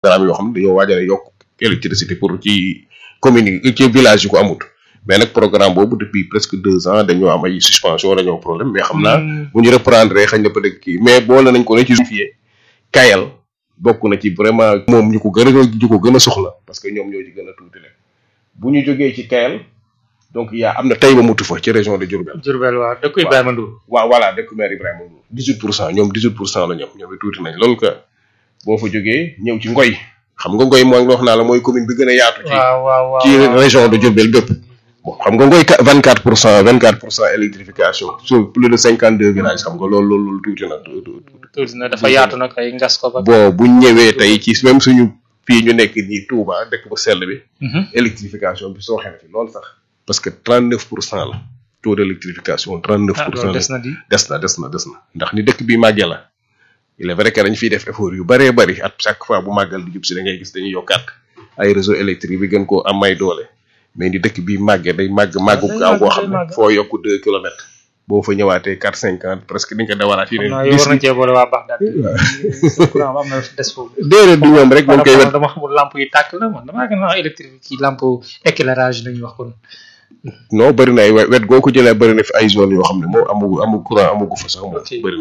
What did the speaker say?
programme yoo xam ne dañoo waajal yokk électricité pour ci commune yi ci village yi ko amut mais nag programme boobu depuis presque deux ans dañoo am ay suspension dañoo am problème mais xam naa bu ñu reprendre xañ na peut être kii mais boole nañ ko ne ci justifié kayal bokk na ci vraiment moom ñu ko gën a ñu ko gën a soxla parce que ñoom ñoo ci gën a tuuti leen bu ñu jógee ci kayal donc yaa am na tey ba mutu fa ci région de Diourbel Diourbel waaw dëkk Ibrahima Ndour waaw voilà dëkk maire Ibrahima Ndour dix huit pour cent ñoom dix huit pour cent la ñoom ñoom it tuuti nañ loolu que boo fa jógee ñëw ci ngoy xam nga ngoy mooy wax naa la mooy commune bi gën a yaatu ci waaw waaw waaw ci région de Diourbel bépp bon xam nga ngoy vingt quatre pour cent vingt quatre pour cent électrification sur plus de cinquante deux villages xam nga loolu loolu loolu tuuti na tuuti na dafa yaatu nag ay ngas ko ba bon bu ñëwee tey ci même suñu fii ñu nekk nii Touba dëkk bu sell bi électrification bi soo xene fi loolu sax parce que trente neuf pour cent la taux d' électrification trente neuf ah pour cent loolu la des na di des na des na des na ndax ni dëkk bi màggee la il est vrai que dañ fiy def effort yu bëree bëri at chaque fois bu màggal di jub si da ngay gis dañuy yokkaat ay réseau électrique bi gën koo am may doole mais ni dëkk bi màggee day màgg màggu day gaaw màgg, boo day xam ne màgg. foo yokku deux kilomètres boo fa ñëwaatee quatre cinquante presque di nga ko dawalaat xam naa yeneen yow dix war nañ cee boole waa Baxdaad courant am na des foofu déedéet du ñoom rek dañ koy wet dama xamul lamp yi tàkk la man damaa gën a électrique kii lampe éclairage la ñuy wax kon non bëri na ay wet wet goo ko jëlee bëri na fi ay zone yoo xam ne moom amugu amu courant amugu fa sax moom Ok. bëri na